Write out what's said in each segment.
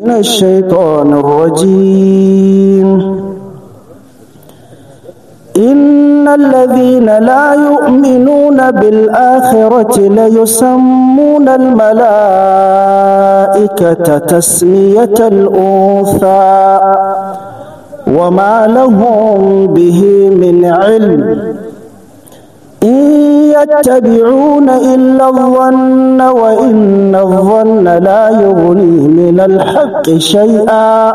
من الشيطان الرجيم إن الذين لا يؤمنون بالآخرة ليسمون الملائكة تسمية الأنثى وما لهم به من علم إن يتبعون إلا الظن وإن الظن لا يغني من الحق شيئا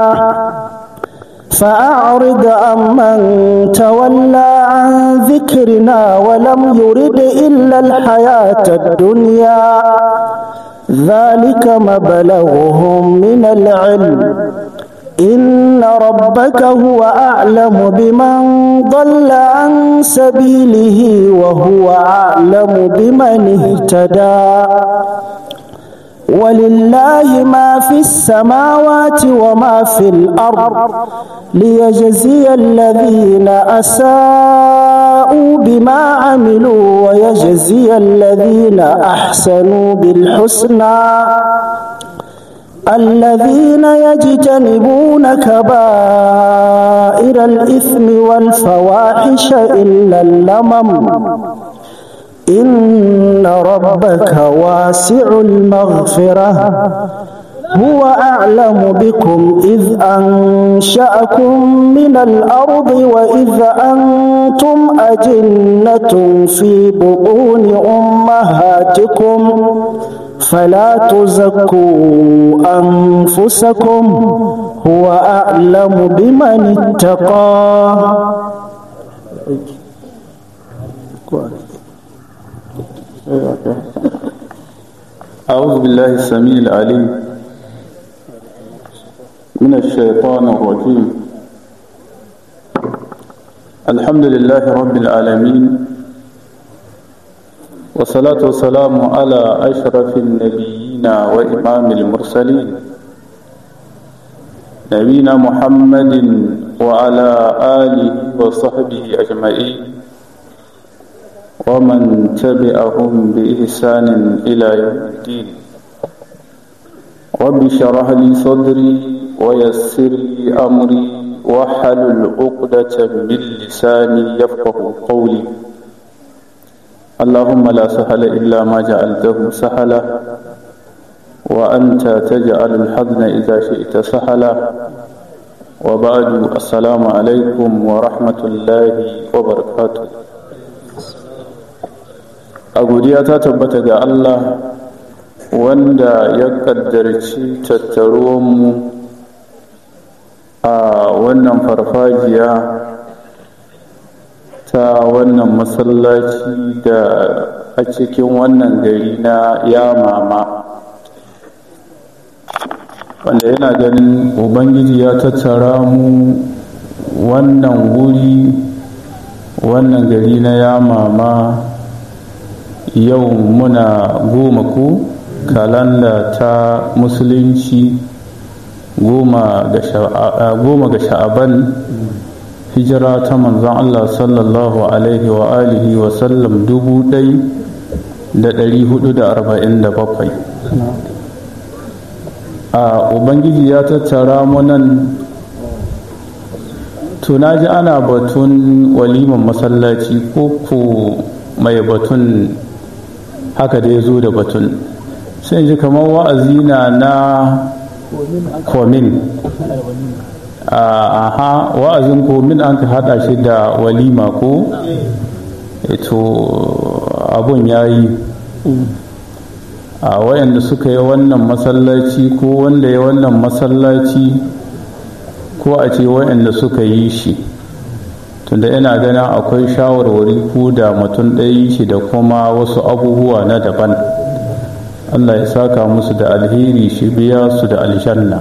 فأعرض عمن تولى عن ذكرنا ولم يرد إلا الحياة الدنيا ذلك مبلغهم من العلم إن ربك هو أعلم بمن ضل عن سبيله وهو أعلم بمن اهتدى ولله ما في السماوات وما في الأرض ليجزي الذين أساءوا بما عملوا ويجزي الذين أحسنوا بالحسنى الذين يجتنبون كبائر الإثم والفواحش إلا اللمم إن ربك واسع المغفرة هو أعلم بكم إذ أنشأكم من الأرض وإذ أنتم أجنة في بطون أمهاتكم فلا تزكوا أنفسكم هو أعلم بمن اتقى أعوذ بالله السميع العليم من الشيطان الرجيم الحمد لله رب العالمين والصلاة والسلام على أشرف النبيين وإمام المرسلين نبينا محمد وعلى آله وصحبه أجمعين ومن تبعهم بإحسان إلى يوم الدين رب اشرح لي صدري ويسر لي أمري واحلل عقدة من لساني يفقه قولي اللهم لا سهل إلا ما جعلته سهلا وأنت تجعل الحزن إذا شئت سهلا وبعد السلام عليكم ورحمة الله وبركاته a godiya ta tabbata ga Allah wanda ya kaddarci tattaruwanmu a wannan farfajiya ta wannan masallaci da a cikin wannan gari na yamama wanda yana ganin ubangiji ya tattara mu wannan wuri wannan gari na yamama yau muna goma ku kalanda ta musulunci goma ga sha'aban hijira ta manzon Allah sallallahu alaihi wa alihi wa sallam dubu ɗai da ɗari hudu da arba'in da bakwai a ubangiji ya tattara mu nan tuna ji ana batun waliman masallaci ko ko mai batun haka da ya zo da batun sai ji kamar wa'azi na na komin aha wa'azin komin an ka hada shi da walima ko ito abun ya yi a wayanda suka yi wannan masallaci ko wanda ya wannan masallaci ko a ce wayanda suka yi shi tunda ina ganin akwai shawarwari ku da mutum ɗaya shi da kuma wasu abubuwa na daban allah ya saka musu da alheri shi biya su da aljanna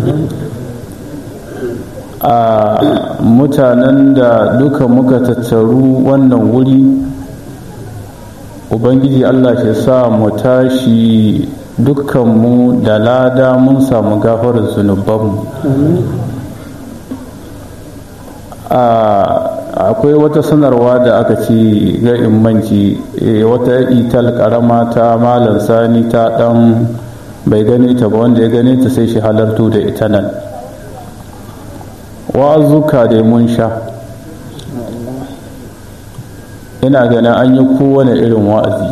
a mutanen da duka muka tattaru wannan wuri ubangiji allah shi sa mu tashi dukkanmu da lada mun samu gafarar zunubanmu akwai wata sanarwa da aka ce ga immanci wata ital karama ta malam sani ta dan bai gane ta ba wanda ya gane ta sai shi halarto da ita nan wa'azuka da mun sha ina ganin an yi kowane irin wa'azi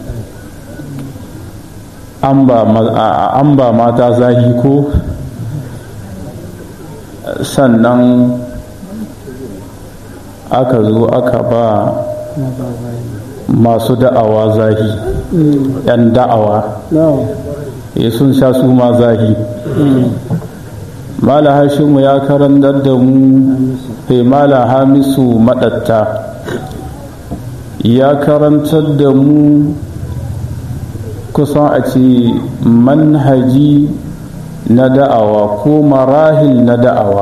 an ba mata zahi ko sannan aka zo aka ba masu da'awa zahi yan da'awa ya sun sha su ma zahi mala hashimu ya karantar da mu mala hamisu madatta ya karantar da mu kusan a ce manhaji na da'awa ko marahil na da'awa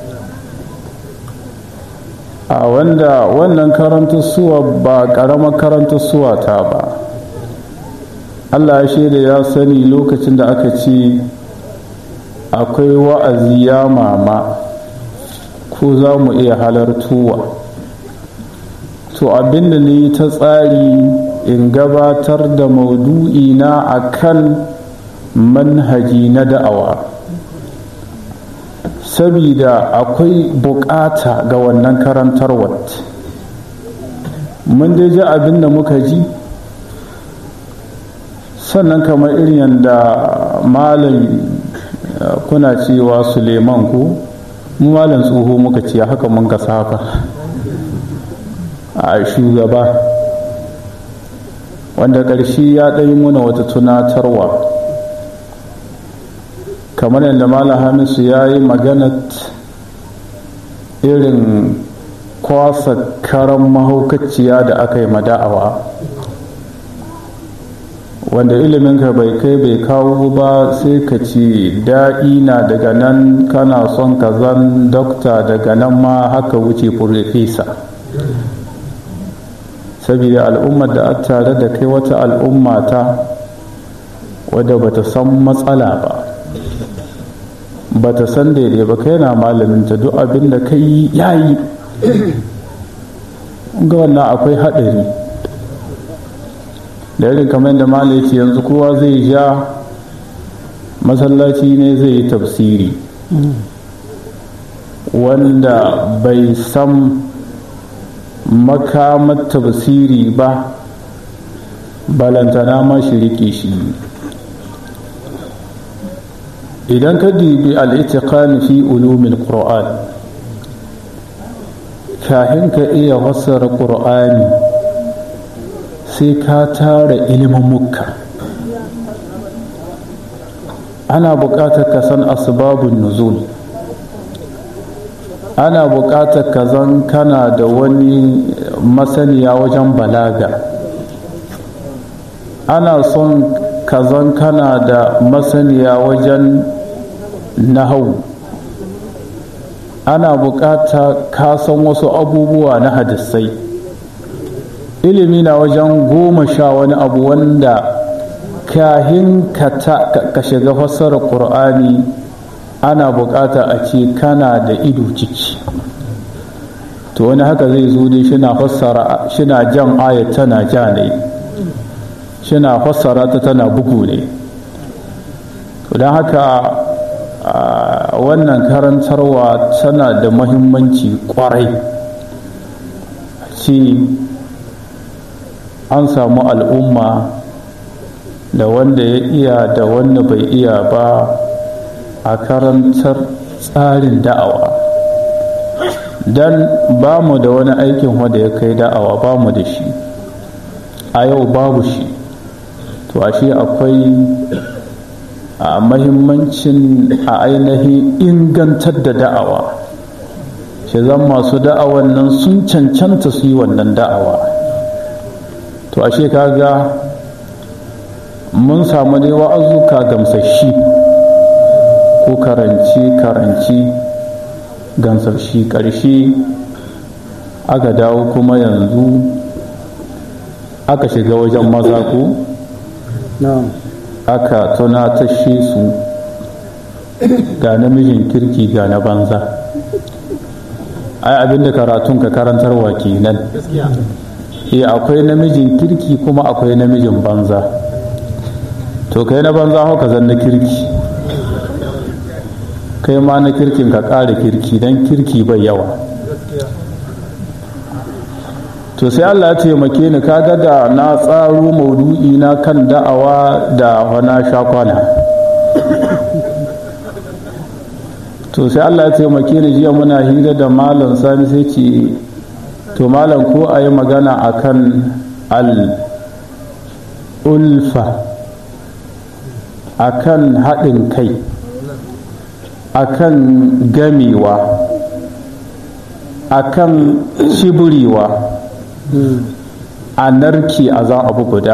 a wanda wannan karanta suwa ba ƙaramar karanta suwa ta ba allah ya shaida ya sani lokacin da aka ce akwai wa'azi ya mama ko za mu iya halartuwa to abinda ne ta tsari in gabatar da maudu'i na akan manhaji na da'awa sabida akwai bukata ga wannan karantarwar mun dai ji abin da muka ji sannan kamar irin yadda malam kuna cewa suleiman ko mu malam tsoho muka ce haka mun gasa haka a shugaba wanda ƙarshe ya ɗai muna wata tunatarwa kamar yadda malam hamisu ya yi maganat irin kwasa karan mahaukaciya da aka yi mada'awa wanda iliminka bai kai bai kawo ba sai ka ce daɗi na daga nan kana son ka zan dokta daga nan ma haka wuce furfesa saboda al'ummar da a tare da kai wata al'umma ta wadda bata san matsala ba bata san daidai ba kai na malaminta duk abin da ka yi yayi ga wannan akwai haɗari da irin kamar da malai ce yanzu kowa zai ja masallaci ne zai yi tafsiri wanda bai san makamar tafsiri ba balantana ma shi rike shi idan ka dibi al'itiqan fi ulumin qur'an kahin ka iya fassara qur'ani sai ka tara ilimin mukka ana buƙatar ka san asbabun nuzul ana buƙatar ka zan kana da wani masaniya wajen balaga ana son ka zan kana da masaniya wajen nahau ana buƙata ka san wasu abubuwa na hadisai ilimi na wajen goma sha wani abu wanda kahin ka shiga fassarar ƙur'ani ana buƙata a ce kana da ido ciki to wani haka zai zo dai shina fassara shina jan ayat tana ja ne shina fassara ta tana bugu ne don haka wannan karantarwa tana da mahimmanci kwarai ce an samu al'umma da wanda ya iya da wanda bai iya ba a karantar tsarin da'awa don ba mu da wani aikin wanda ya kai da'awa ba mu da shi a yau babu shi to ashe akwai a mahimmancin a ainihin ingantar da da'awa shi zan masu da'awan nan sun cancanta su yi wannan da'awa to ashe kaga mun samu dai wa'azuka gamsashi ko karanci karanci gamsashi ƙarshe aka dawo kuma yanzu aka shiga wajen maza ko aka tunatashe su ga namijin kirki ga na banza ai abinda karatun ka karantarwa kenan eh akwai namijin kirki kuma akwai namijin banza to kai na banza haka zan na kirki kai ma na kirkin ka ƙara kirki don kirki bai yawa to sai Allah ya taimake ni kaga da na tsaro maudu'i na kan da'awa da wana shakwana to sai Allah ya taimake ni jiya muna hira da malam sani sai ce to malam ko a yi magana akan al-ulfa akan haɗin kai akan gamewa akan shiburewa a narki a zan abu guda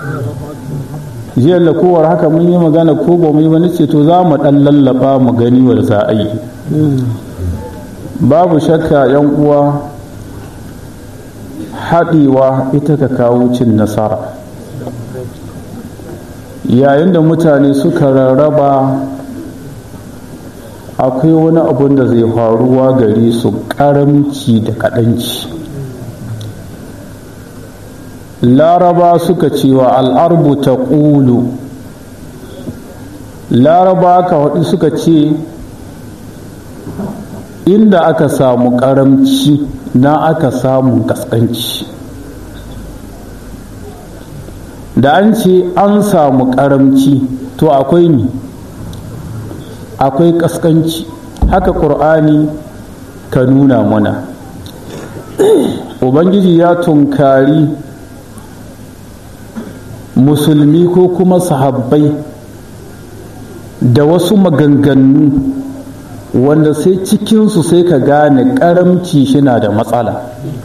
jiya kowar haka mun yi magana ko ba mu yi wani ce to za mu ɗan lallaba mu gani wa za a yi babu shakka yan uwa haɗewa ita ka kawo cin nasara yayin da mutane suka rarraba akwai wani abun da zai faruwa gare su karamci da kaɗanci laraba suka cewa al'arbu ta ƙulu laraba ka haɗu suka ce inda aka samu karamci na aka samu kaskanci da an ce an samu karamci to akwai ni akwai kaskanci haka ƙur'ani ka nuna mana ubangiji ya tunkari musulmi ko kuma sahabbai da wasu maganganu wanda sai cikinsu sai ka gane karamci shina da matsala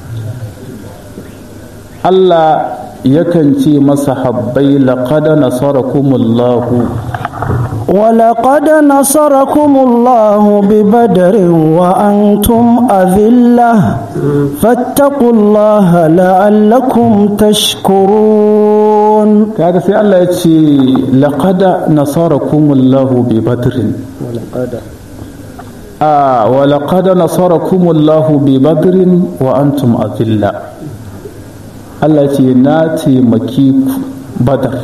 Allah yakan ce masa habbai laqad nasarakumullahu ولقد نصركم الله ببدر وأنتم أذلة فاتقوا الله لعلكم تشكرون kaga sai Allah ya ce laqad nasarakumullahu bi badrin a wa laqad nasarakumullahu bi badrin wa antum azilla Allah ce na taimaki ku badar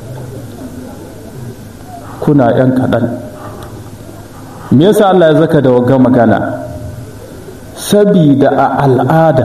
kuna yan kaɗan me yasa Allah ya zaka da waga magana sabida a al'ada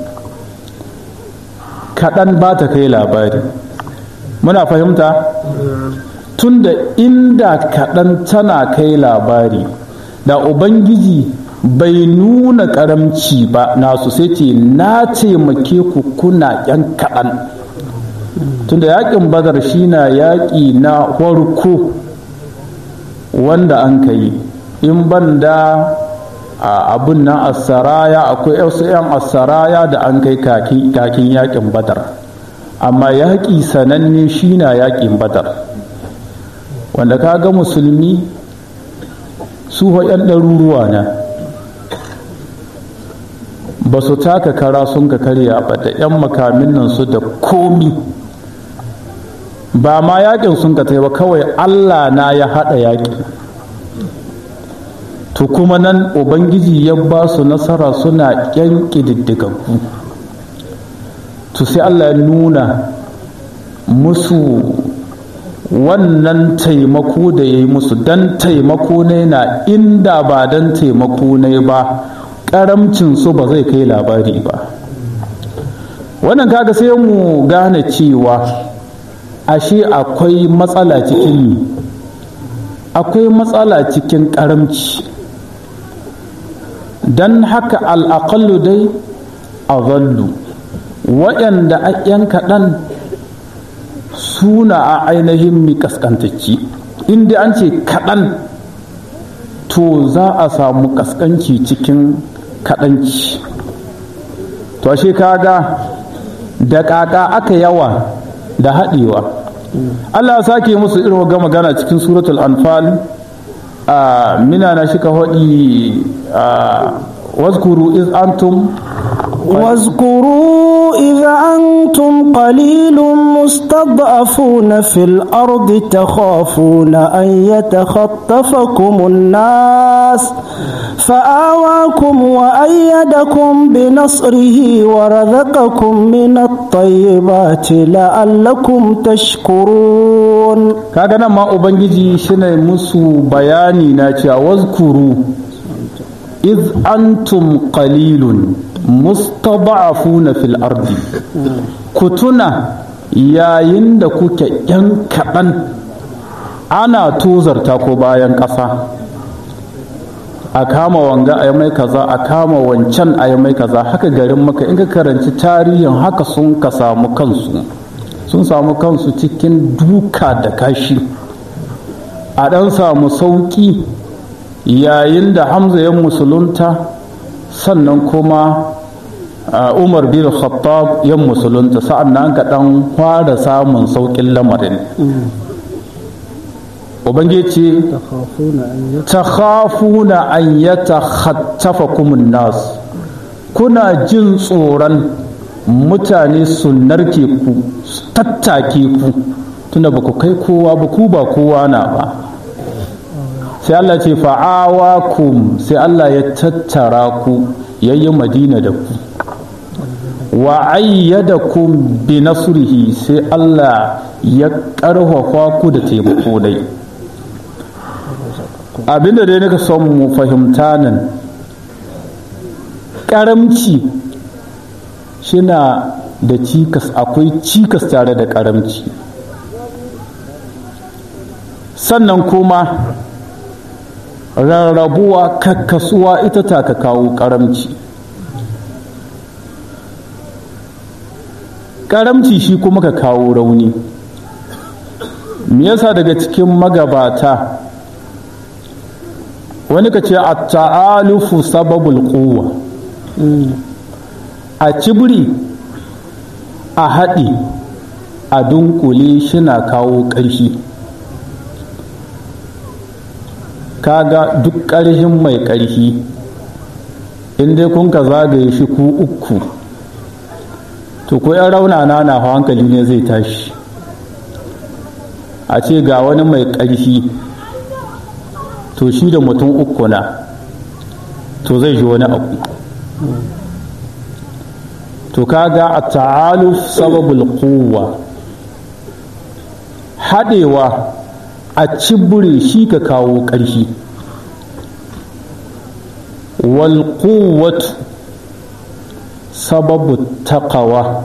kaɗan ba ta kai labari muna fahimta tunda inda kaɗan tana kai labari da ubangiji bai nuna karamci ba nasu sai ce na taimake ku kuna yan kaɗan tunda yaƙin badar shi na yaƙi na farko wanda an ka yi in ban da abin nan asaraya akwai wasu 'yan asaraya da an kai kakin yaƙin badar amma yaƙi sananne shi na yaƙin badar wanda ka ga musulmi su 'yan ɗaruruwa na ba su taka kara sun ka karya ba da 'yan makamin nan su da komi ba ma yakin sun ka ba kawai allah na ya haɗa yaƙi to kuma nan ubangiji ya ba su nasara suna ƙyan ƙididdigaggu to sai allah ya nuna musu wannan taimako da ya yi musu don taimako ne na inda ba don taimako ne ba karamcin su ba zai kai labari ba wannan kaga sai mu gane cewa ashe akwai matsala cikin akwai matsala cikin karamci don haka al'aƙallu dai a zallu waɗanda a ‘yan kaɗan suna a ainihin mi kaskantacci inda an ce kaɗan to za a samu kaskanci cikin kaɗanci to ashe kaga da ƙaƙa aka yawa da haɗewa Allah sake musu irin ga magana cikin suratul anfal a mina na shi ka haɗi a waskuru iz antum واذكروا إذا أنتم قليل مستضعفون في الأرض تخافون أن يتخطفكم الناس فآواكم وأيدكم بنصره ورزقكم من الطيبات لعلكم تشكرون kaga nan ma ubangiji shine musu bayani na cewa wazkuru iz antum qalilun mustada'afuna fil ardi ku tuna yayin da kuke yan kaɗan ana tozarta ko bayan ƙasa a kama wanga a mai kaza a kama wancan a mai kaza haka garin maka in ka karanci tarihin haka sun ka samu kansu sun samu kansu cikin duka da kashi a ɗan samu sauƙi yayin da hamza ya musulunta sannan kuma umar bin khattab ya musulunta sa'an nan ka ɗan fara samun sauƙin lamarin ubangiji ta khafuna an yata khattafa kumin nas kuna jin tsoron mutane su narke ku su tattake ku tunda ba ku kai kowa ba ku ba kowa na ba sai Allah ce fa'awakum sai Allah ya tattara ku yayi madina da ku wa ayyadakum bi nasrihi sai Allah ya karfafa ku da taimako dai abinda dai nika son mu fahimta nan karamci shina da cikas akwai cikas tare da karamci sannan kuma rarrabuwa kakkasuwa ita ta ka kawo karamci karamci shi kuma ka kawo rauni me yasa daga cikin magabata wani ka ce a ta'alufu sababul kowa a cibiri a haɗi a dunkule shina kawo ƙarfi kaga duk ƙarfin mai ƙarfi in dai kun ka zagaye shi ku uku to ko yan raunana na hankali ne zai tashi a ce ga wani mai ƙarfi to shi da mutum uku na to zai ji wani abu to kaga a ta'aluf sababul quwwa haɗewa a cibure shi ka kawo ƙarfi wal quwwatu sababu taqawa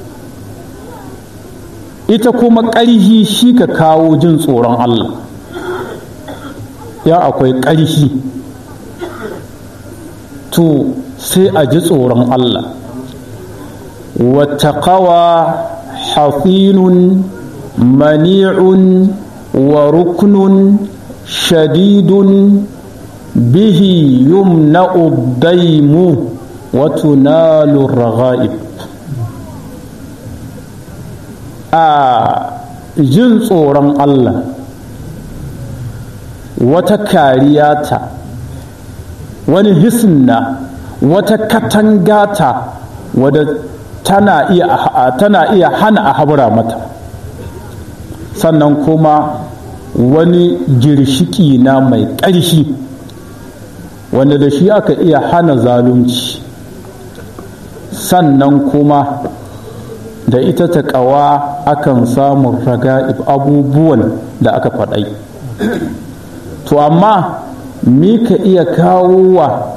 ita kuma ƙarfi shi ka kawo jin tsoron Allah ya akwai ƙarfi to sai a ji tsoron Allah wattaqawa hafinun mani'un wa ruknun shadidun bihi yumna'u daimu wa tunalu raghaib a jin tsoron Allah wata kariya ta wani hisna wata katangata wadda tana iya tana iya hana a habura mata sannan kuma wani girshiki na mai ƙarfi wanda da shi aka iya hana zalunci sannan kuma da ita ta ƙawa akan samun raga abubuwan da aka faɗai to amma mi ka iya kawo wa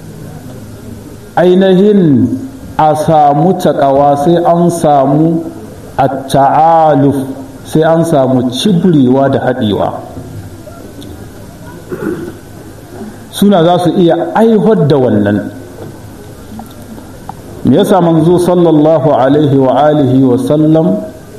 ainihin a samu taƙawa sai an samu a ta'aluf sai an samu cibrewa da haɗewa suna za su iya aihar da wannan me yasa manzo sallallahu alaihi wa alihi wa sallam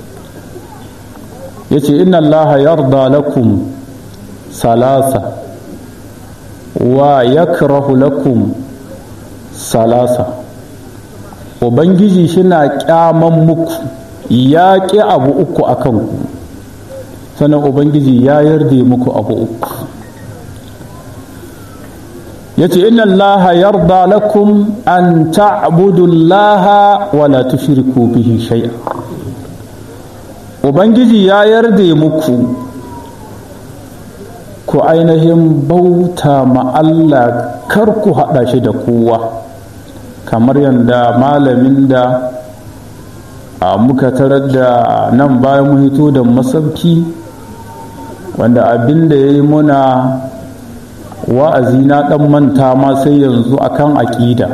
ya ce inna allaha yarda lakum salasa wa yakrahu lakum salasa ubangiji shina kyaman muku ya ƙi abu uku a kanku sannan ubangiji ya yarda muku abu uku ya ce inna allaha yarda lakum an ta'budu allaha wa la tushriku bihi shay'a ubangiji ya yarda muku ku ainihin bauta ma Allah kar ku haɗa shi da kowa kamar yadda malamin da a muka tarar da nan bayan mu hito da masauki wanda abin da ya yi muna wa'azi na ɗan manta ma sai yanzu akan aƙida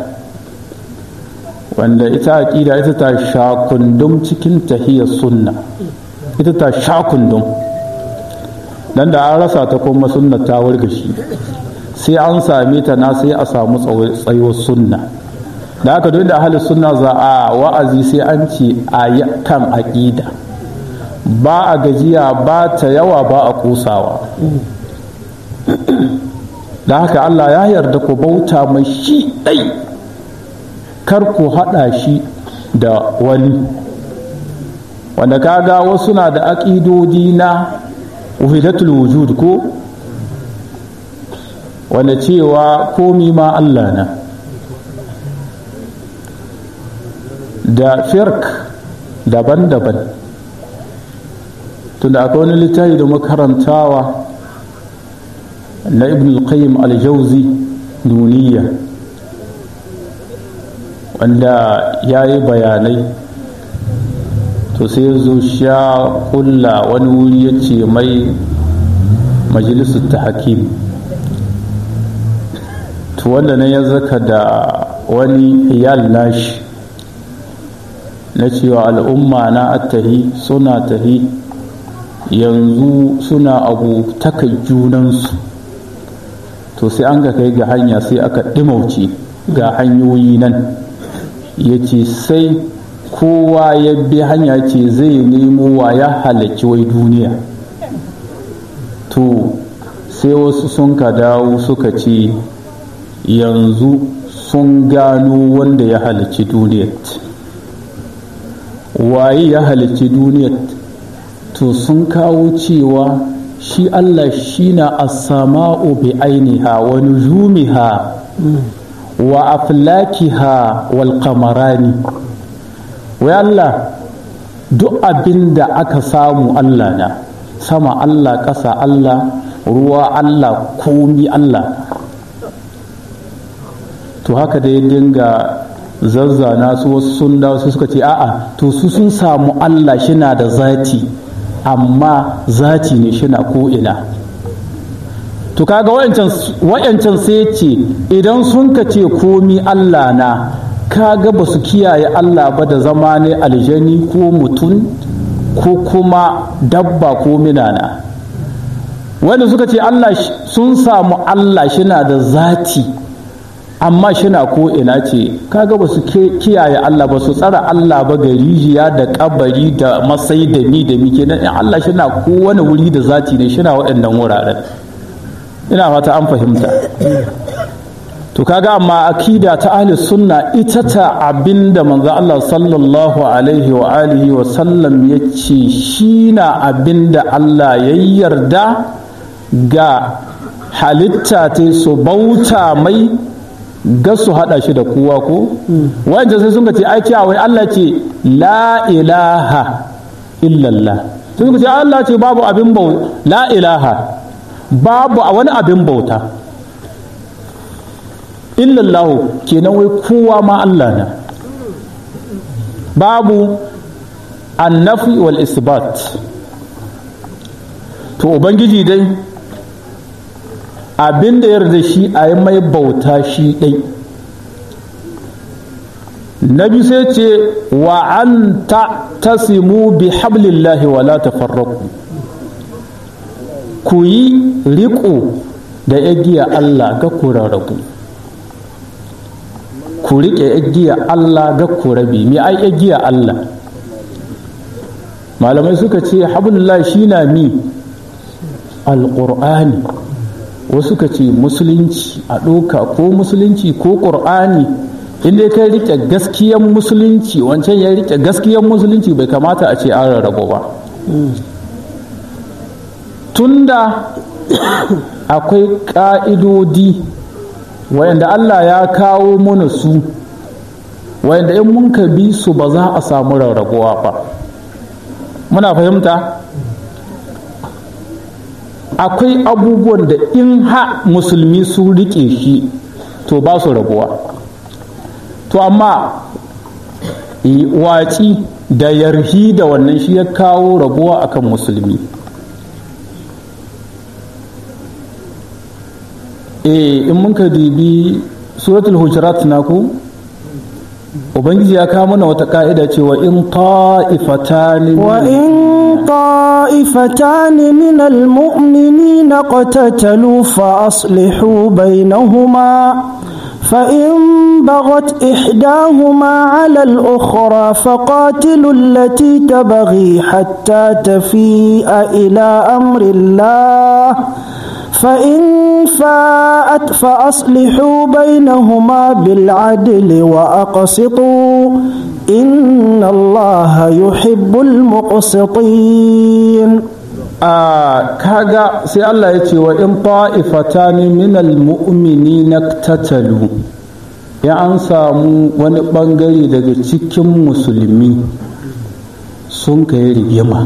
wanda ita aƙida ita ta sha kundum cikin tahiyar sunna ita ta sha kundum dan da an rasa ta kuma sunna ta wargashi sai an same ta na sai a samu tsayuwar sunna da haka duk da ahalin sunna za a wa'azi sai an ce a kan aƙida ba a gajiya ba ta yawa ba a kusawa da haka Allah ya yarda ku bauta mai shi ɗai kar ku haɗa shi da wani wanda kaga wasu na da aƙidodi na wahidatul wujud ko wanda cewa komi ma Allah na da firk daban-daban tunda akwai wani littafi da makarantawa na ibn al-qayyim al-jauzi duniya wanda ya yi bayanai to sai ya zo sha kulla wani wuri ya ce mai majalisar ta hakim to wanda na ya zaka da wani iyal nashi na cewa al'umma na attahi suna tahi yanzu suna abu takai junansu to sai an ga kai ga hanya sai aka ɗimauce ga hanyoyi nan ya ce sai kowa ya bi hanya ce zai nemo wa ya halarci wai duniya to sai wasu sun ka dawo suka ce yanzu sun gano wanda ya halarci duniyar waye ya halarci duniyar to sun kawo cewa shi Allah shi na asama'u bi ainiha wa nujumiha wa aflakiha wal qamarani wai Allah duk abin da aka samu Allah na sama Allah ƙasa Allah ruwa Allah komi Allah to haka da ya dinga zazzana su wasu sun dawo su suka ce a'a to su sun samu Allah shina da zati amma zati ne shina ko ina to kaga wayancan sai ce idan sun ka ce komi Allah na kaga ba su kiyaye Allah ba da zama ne aljani ko mutum ko kuma dabba ko minana wanda suka ce Allah sun samu Allah shina da zati amma shina ko ina ce kaga ba su kiyaye Allah ba su tsara Allah ba ga rijiya da kabari da masai da mi da mi kenan in Allah shina ko wani wuri da zati ne shina waɗannan wuraren ina fata an fahimta to kaga amma akida ta ahli sunna ita ta abinda manzo Allah sallallahu alaihi wa alihi wa sallam yace shi na abinda Allah ya yarda ga halitta ta su bauta mai ga su hada shi da kowa ko wanda sai sun ce ai wai Allah ce la ilaha illallah sai sun ce Allah ce babu abin bauta la ilaha babu a wani abin bauta illallahu kenan wai kowa ma Allah na babu annafi wal isbat to ubangiji dai abin da yarda shi a yi mai bauta shi ɗai na biyu sai ce wa an ta tasimu bi hablillahi wa la tafarraku ku yi riƙo da igiya Allah ga ku rarrabu ku riƙe igiya Allah ga ku rabi me ai igiya Allah malamai suka ce hablullahi shi na mi alƙur'ani wasu ka ce musulunci a ɗoka ko musulunci ko ƙur'ani inda ka rike gaskiyan musulunci wancan ya rike gaskiyan musulunci bai kamata a ce an rarrabo ba tunda akwai ƙa'idodi wayanda Allah ya kawo mana su wayanda in mun ka bi su ba za a samu rarrabuwa ba muna fahimta akwai abubuwan da in ha musulmi su rike shi to ba su rabuwa to amma waci da yarhi da wannan shi ya kawo rabuwa akan musulmi eh in mun ka dibi suratul hujurat naku ubangiji ya kawo mana wata ka'ida cewa in ta'ifatani wa in ta'ifatani min almu'minina qatatalu fa aslihu bainahuma فإن بغت إحداهما على الأخرى فقاتلوا التي تبغي حتى تفيء إلى أمر الله فإن فاءت فأصلحوا بينهما بالعدل وأقسطوا إن الله يحب المقسطين a kaga sai Allah ya ce wa in ta'ifatani minal mu'minina tatalu ya an samu wani bangare daga cikin musulmi sun kai rigima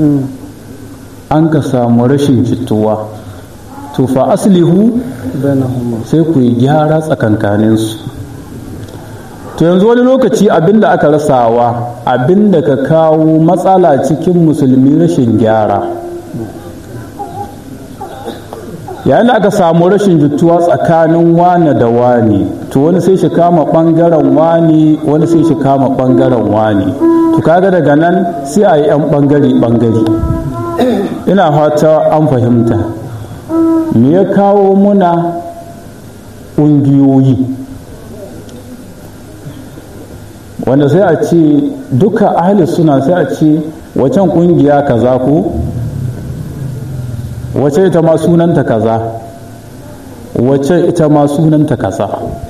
an ka samu rashin jituwa to fa aslihu sai ku yi gyara tsakankaninsu to yanzu wani lokaci abinda aka rasawa abinda ka kawo matsala cikin musulmi rashin gyara yayin da aka samu rashin jituwa tsakanin wane da wane to wani sai shi kama bangaren wane wani sai shi kama bangaren wane to kaga daga nan sai a yi 'yan bangare bangare ina fata an fahimta me ya kawo muna ƙungiyoyi wanda sai a ce duka ahli suna sai a ce wacan ƙungiya kaza ko wace ita ma sunanta kaza wace ita ma sunanta kaza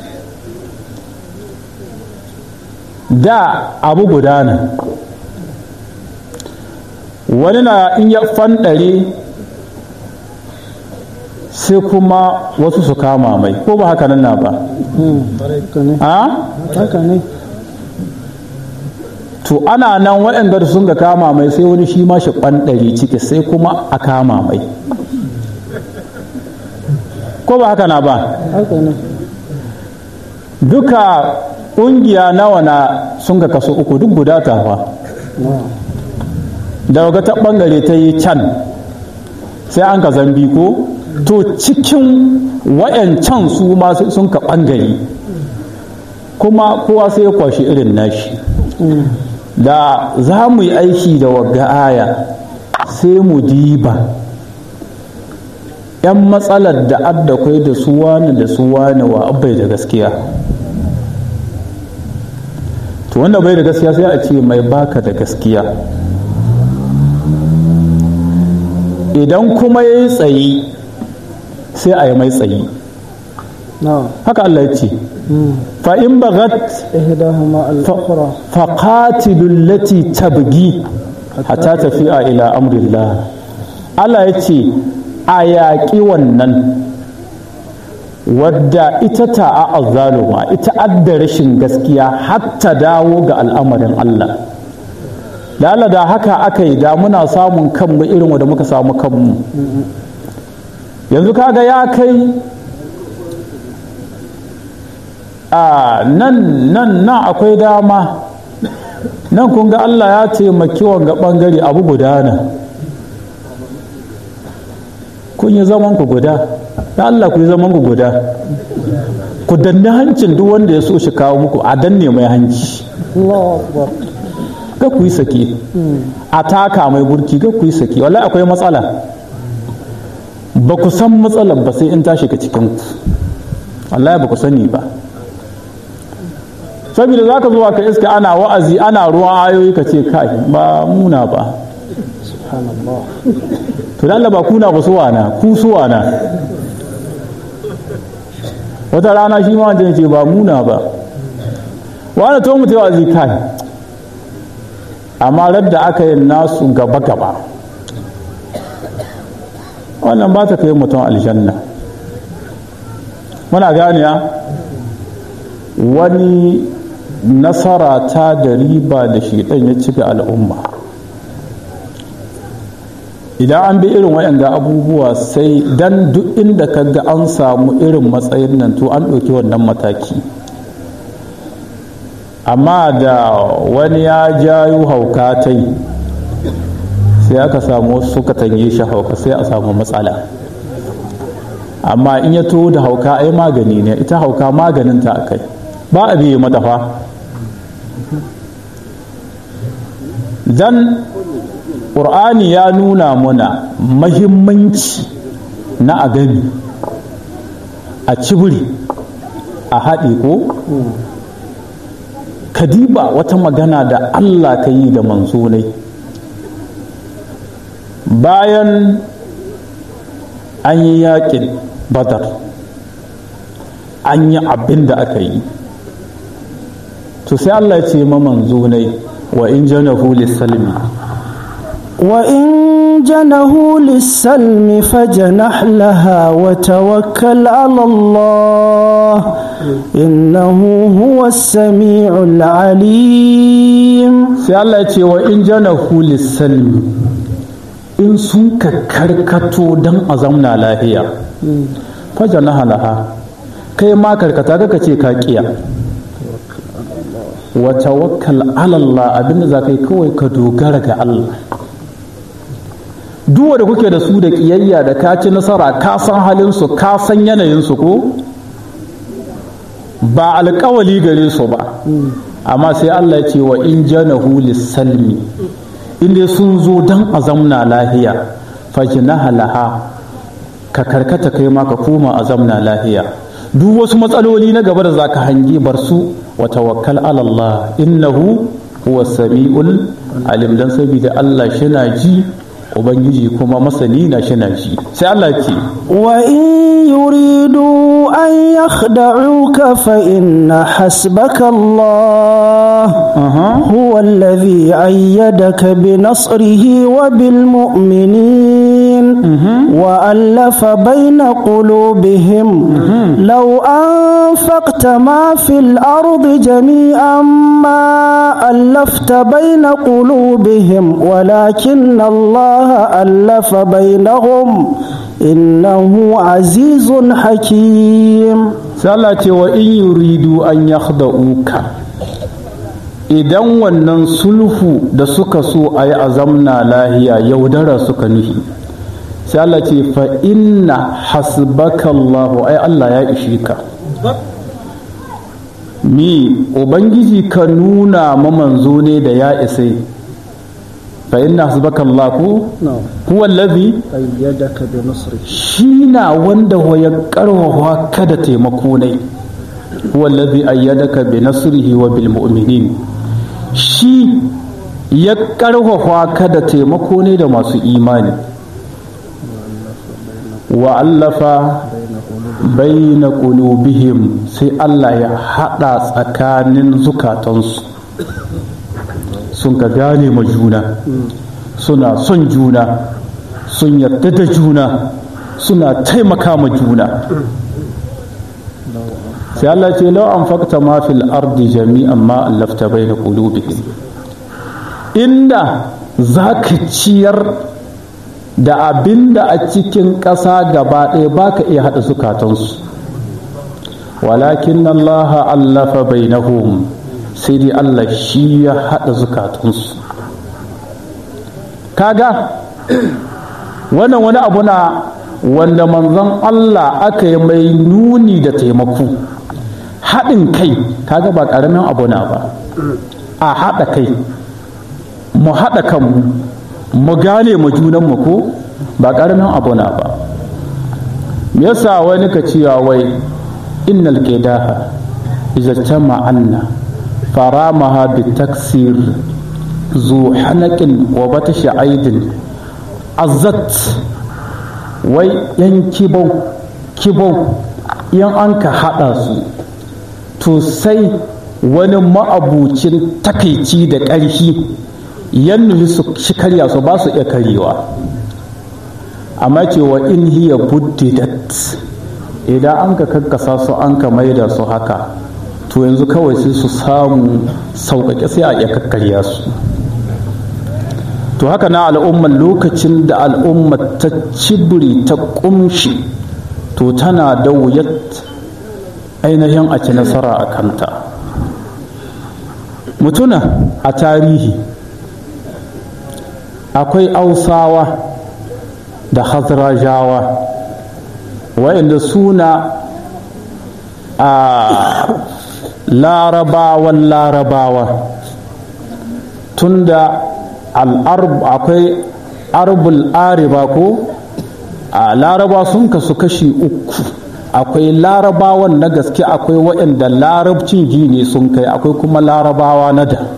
da abu gudana wani na in ya fanɗare sai kuma wasu su kama mai ko ba haka nan na ba haka ne to ana nan waɗanda sun ga kama mai sai wani shi ma shi ɓanɗari ciki sai kuma a kama mai ko ba haka na ba haka ne duka ƙungiya nawa na sun ga kaso uku duk guda tafa da ga ta ɓangare ta yi can sai an ka zambi ko to cikin wayancan su ma sun ka ɓangare kuma kowa sai ya kwashi irin nashi da za mu yi aiki da wagga aya sai mu diba ‘yan matsalar da adda kwai da su wani da su wani wa abai da gaskiya to wanda bai da gaskiya sai a ce mai baka da gaskiya idan kuma ya yi tsayi sai a yi mai tsayi haka Allah ya ce fa'in bagat إحداهما الأخرى faƙatilun lati tabgi hatta tafiya ila amrillah Allah ya ce a yaƙi wannan wadda ita ta a azzaluma ita adda rashin gaskiya hatta dawo ga al'amarin Allah da Allah da haka aka yi da muna samun kanmu irin wanda muka samu kanmu yanzu kaga ya kai a nan nan nan akwai dama nan kun ga Allah ya taimaki wanga bangare abu gudana kun yi zaman ku guda da Allah ku yi zaman ku guda ku danne hancin duk wanda ya so shi kawo muku a danne mai hanci الله أكبر ga ku yi sake a taka mai burki ga ku yi sake wallahi akwai matsala ba ku san matsalar ba sai in ta shiga cikin ku wallahi ba ku sani ba saboda za ka zuwa ka iska ana wa'azi ana ruwan ayoyi ka ce kai ba muna ba سبحان الله to da Allah ba kuna ba suwana ku suwana wata rana shi ma wancan ce ba muna ba wani to mutu wa'azi kai amma radda aka yi nasu gaba gaba wannan ba ta kai mutum aljanna muna gane wani nasara ta da riba da shiɗan ya ci ga al'umma idan an bi irin waɗanda abubuwa sai dan duk inda ka ga an samu irin matsayin nan to an ɗauki wannan mataki amma da wani ya jayo hauka ta yi sai aka samu wasu suka tange shi hauka sai a samu matsala amma in ya to da hauka ai magani ne ita hauka maganinta a kai ba a biye mata fa dan ƙur'ani ya nuna muna mahimmanci na a gani a cibiri a haɗe ko kadiba wata magana da allah ka yi da manzonai bayan an yi yaƙin badar an yi abin da aka yi to sai allah ce ma manzonai wa in janahu lissalmi وإن جنهوا للسلم فجنح لها وتوكل على الله إنه هو السميع العليم sai Allah ce wa in janahu lissalmi in sun ka karkato don a zamna lahiya fajanaha laha kai ma karkata ka ce ka kiya wa tawakkal ala Allah abinda za ka yi kawai ka dogara ga Allah duk da kuke da su da kiyayya da ka ci nasara ka san halinsu ka san yanayinsu ko ba alkawali gare su ba amma sai Allah ce wa in janahu lissalmi inda sun zo dan a zamna lahiya fajinaha laha ka karkata kai ma ka koma a zamna lahiya duk wasu matsaloli na gaba da zaka hangi bar su wa tawakkal ala Allah innahu huwa sami'ul alim dan saboda Allah shi na ji ubangiji kuma masani na shi na shi sai Allah ce wa in yuridu an yakhda'uka fa inna hasbaka Allah huwa alladhi ayyadaka bi nasrihi wa bil mu'minin wa allafa bayna qulubihim law anfaqta ma fil ardi jami'an ma allafta bayna qulubihim walakin Allah ألف بينهم إنه عزيز حكيم سألت وإن يريدوا أن يخدعوك idan wannan sulhu da suka so a yi azamna lahiya yaudara suka nufi sai Allah ce fa inna hasbaka Allah ai Allah ya ishi ka mi ubangiji ka nuna ma manzo ne da ya isai فإن حسبك الله هو الذي أيدك بنصره شينا وندا هو يقره كذا تيمكوني هو الذي أيدك بنصره وبالمؤمنين شي يقره كذا تيمكوني da masu imani وألف بين قلوبهم sai Allah ya haɗa tsakanin zukatansu sun ka gane ma juna suna son juna sun yarda da juna suna taimaka ma juna sai Allah ce lau an fakta ma fil ardi jami'an ma allafta bai na qulubihim inda za ka ciyar da abin da a cikin ƙasa gaba ɗaya ba ka iya haɗa zukatansu walakin Allah allafa bainahum sai dai Allah shi ya haɗa zukatunsu kaga wannan wani abu na wanda manzon Allah aka yi mai nuni da taimako haɗin kai kaga ba ƙaramin abu na ba a haɗa kai mu haɗa kanmu mu gane mu junanmu ko ba ƙaramin abu na ba me yasa wani ka cewa wai innal qidaha idza tama'anna فرامها بالتكسير ذو حنك وبطش عيد عزت wai yan kibau kibau yan an ka haɗa su to sai wani ma'abucin takaici da ƙarfi yan nufi su shi karya su ba su iya karyewa amma cewa in hiya buddidat idan an ka kakkasa su an ka maida su haka to yanzu kawai sai su samu sauƙaƙe sai a iya kakkarya su to haka na al'ummar lokacin da al'ummar ta cibiri ta ƙumshi to tana da wuyat ainihin a ci nasara a kanta mutuna a tarihi akwai ausawa da hazrajawa waɗanda suna a larabawan larabawa tunda al'arb akwai arbul ariba ko a laraba sun kasu kashi uku akwai larabawan na gaske akwai waɗanda larabcin gini sun kai akwai kuma larabawa na da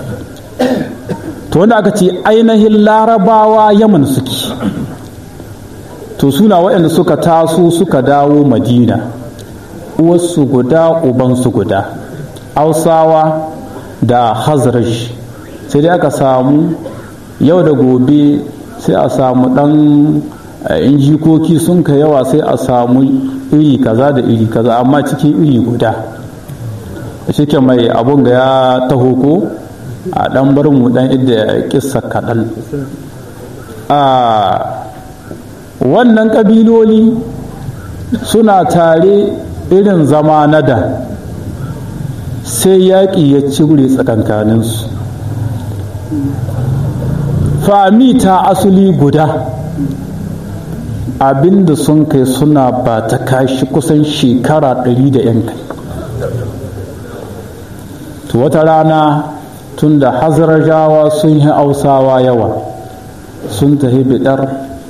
to wanda aka ce ainihin larabawa yaman suke to suna waɗanda suka taso suka dawo madina uwarsu guda ubansu guda hausawa da hazraj sai dai aka samu yau da gobe sai a samu ɗan in jikoki sun ka yawa sai a samu iri kaza da iri kaza amma cikin iri guda shike mai abun ga ya taho ko a ɗan bar mu ɗan idda kissa kaɗan a wannan ƙabiloli suna tare irin zama na da sai yaƙi ya cire tsakankaninsu fami ta asuli guda abinda sun kai suna ba ta kashi kusan shekara ɗari da yan kai to wata rana tun da hazarajawa sun yi ausawa yawa sun tafi bidar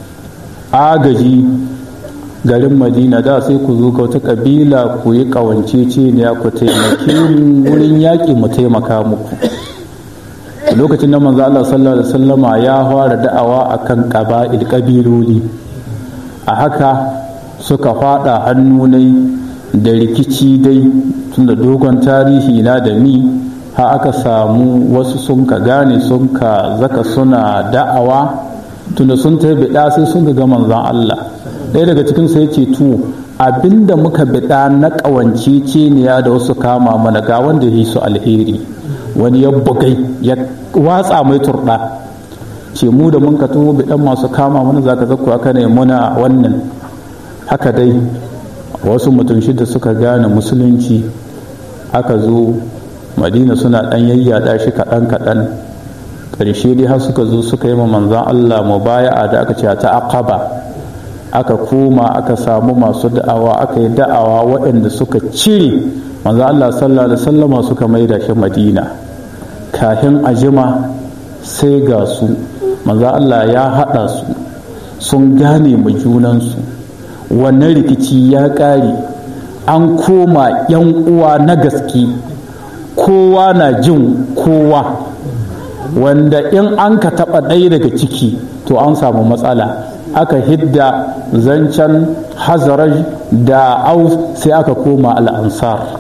agaji garin madina da sai ku zo wata kabila ku yi kawance ce ne ku taimake wurin yaƙi mu taimaka muku lokacin da manzo Allah sallallahu alaihi wasallama ya fara da'awa akan qaba'il kabiloli a haka suka fada hannu nai da rikici dai tunda dogon tarihi na da mi ha aka samu wasu sun ka gane sun ka zaka suna da'awa tunda sun ta bida sai sun ga manzon Allah ɗaya daga cikin sai ce to abinda muka bida na ƙawance ce ne da wasu kama mana ga wanda ya yi su alheri wani ya bugai ya watsa mai turɗa ce mu da mun ka tuwo bidan masu kama mana za ka zakku aka ne muna wannan haka dai wasu mutum shida suka gane musulunci aka zo madina suna ɗan yayyada shi kaɗan kaɗan ƙarshe dai har suka zo suka yi ma manzan allah mubaya'a da aka ce ta aqaba aka koma aka samu masu da'awa aka yi da'awa waɗanda suka cire manzan allah sallallahu alaihi wasallama suka maida shi madina kafin a jima sai ga su manzo Allah ya haɗa su sun gane mu junansu wannan rikici ya ƙare an koma yan uwa na gaske kowa na jin kowa wanda in an ka taɓa ɗaya daga ciki to an samu matsala aka hidda zancen hazaraj da aus sai aka koma al'ansar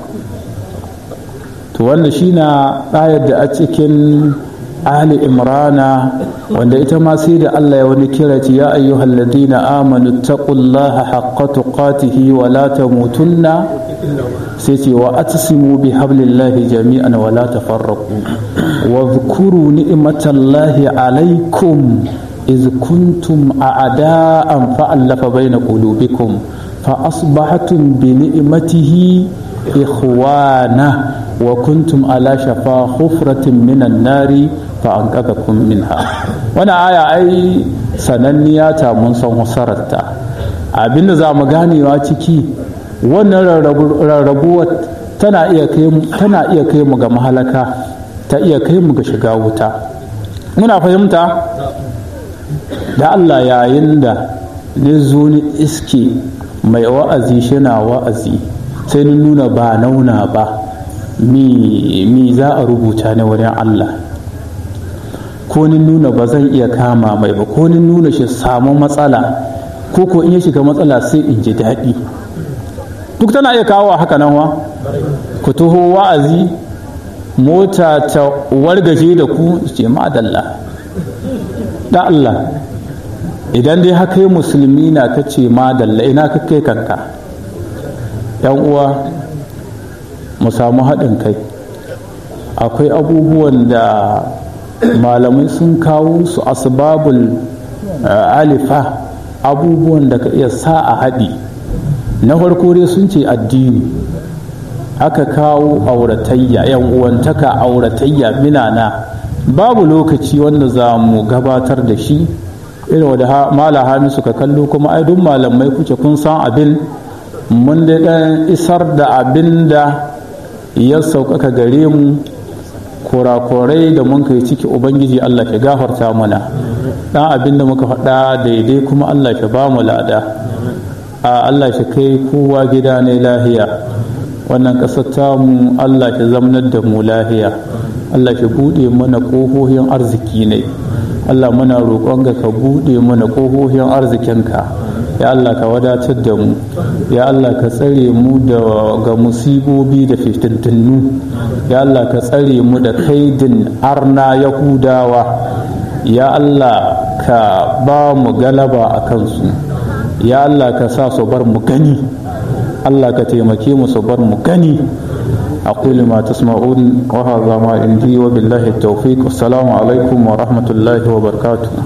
to wanda shi na ɗayar da a cikin ali imrana wanda ita ma sai da Allah ya wani kira ce ya ayyuhal ladina amanu taqullaha haqqa tuqatihi wa la tamutunna sai ce wa atsimu bi hablillahi jami'an wa la tafarraqu wa dhkuru ni'matallahi alaykum iz kuntum a'da'an fa'alafa baina qulubikum fa asbahtum bi ni'matihi ikhwana wa kuntum ala shafa hufratin minan nari fa an kun minha wani aya ai sananniya ta mun san husararta abinda za mu ganewa ciki wannan rarrabuwar tana iya kai mu ga mahalaka ta iya kai mu ga shiga wuta muna fahimta da Allah yayin da ne zo ni iske mai wa'azi shi na wa'azi sai ni nuna ba nauna ba mi za a rubuta ne wurin Allah ko ni nuna ba zan iya kama mai ba ko ni nuna shi samu matsala ko ko in ya shiga matsala sai in ji daɗi duk tana iya kawo haka nan wa ku taho wa'azi mota ta wargaje da ku ce madalla da Allah idan dai haka yi musulmi na ka ce madalla ina ka kai kanka yan uwa mu samu haɗin kai akwai abubuwan da malamai sun kawo su asbabul alifa abubuwan da ka iya sa a haɗi na farko dai sun ce addini aka kawo auratayya yan uwantaka auratayya minana babu lokaci wanda za mu gabatar da shi irin wadda mala hamisu ka kallo kuma ai duk malamai kuke kun san abin mun da dan isar da abin da ya sauƙaƙa gare mu kurakurai da mun kai ciki ubangiji allah ke gafarta mana dan abin da muka faɗa daidai kuma allah ke ba mu lada a allah shi kai kowa gida ne lahiya wannan ƙasar tamu allah ke zamanar da mu lahiya allah ke buɗe mana ƙofofin arziki ne Allah muna roƙonka ka buɗe mana ƙofofin arzikinka ya Allah ka wadatar da mu ya Allah ka tsare mu daga musibobi da fitintunnu ya Allah ka tsare mu da kaidin arna yahudawa ya Allah ka ba mu galaba a kansu ya Allah ka sa su bar mu gani Allah ka taimake mu su bar mu gani أقول ما تسمعون وهذا ما عندي وبالله التوفيق والسلام عليكم ورحمة الله وبركاته